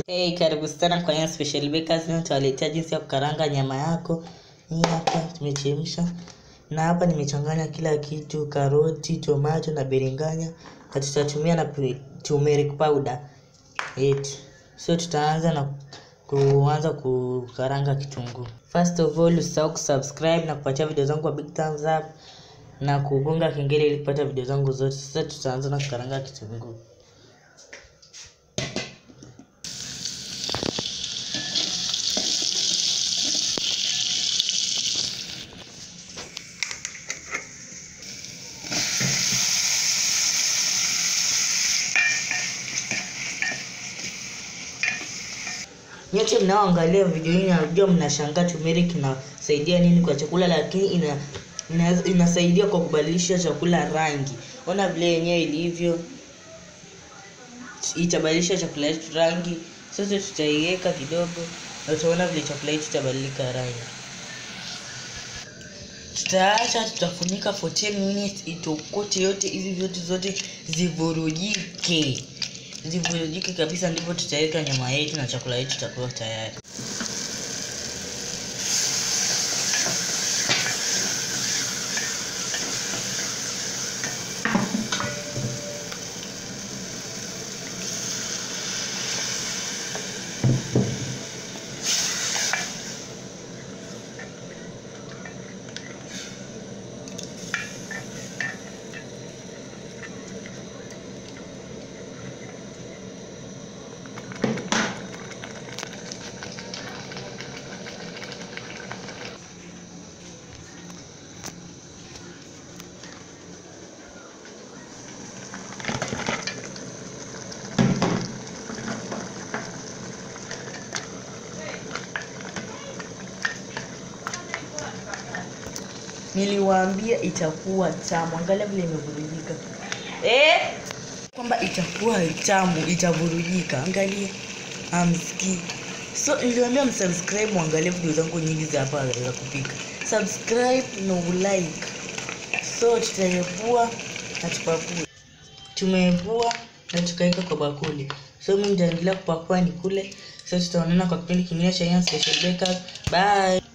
Hey, karibu sana kwa Young Special Bakers. Leo nitawaletea jinsi ya kukaranga nyama yako. Hii hapa tumechemsha, na hapa nimechanganya kila kitu, karoti, tomato na biringanya, na tutatumia na pi- turmeric powder yetu. So tutaanza na kuanza kukaranga kitunguu. First of all, usisahau kusubscribe na kupatia video zangu a big thumbs up na kugonga kengele ili kupata video zangu zote. Sasa tutaanza na kukaranga kitunguu. Nyote mnaoangalia video hii najua mnashangaa turmeric inasaidia nini kwa chakula, lakini ina, ina, inasaidia kwa kubadilisha chakula rangi. Ona vile yenyewe ilivyo, itabadilisha chakula yetu rangi. Sasa tutaiweka kidogo na utaona vile chakula yetu itabadilika rangi. Tutaacha, tutafunika for 10 minutes itokote yote, hizi vyote zote zivurujike zivurujike kabisa, ndipo tutaweka nyama yetu na chakula yetu itakuwa tayari. Niliwaambia itakuwa tamu, angalia vile imevurujika eh, kwamba itakuwa tamu, itavurujika. Angalia, amsikii. So niliwaambia msubscribe, muangalie video zangu nyingi za hapa za kupika. Subscribe na ulike. So tutaepua na tupakue. Tumeepua na tukaweka kwa bakuli. So mimi nitaendelea kupakua nikule. So tutaonana kwa kipindi kingine cha Young Special Bakers. Bye.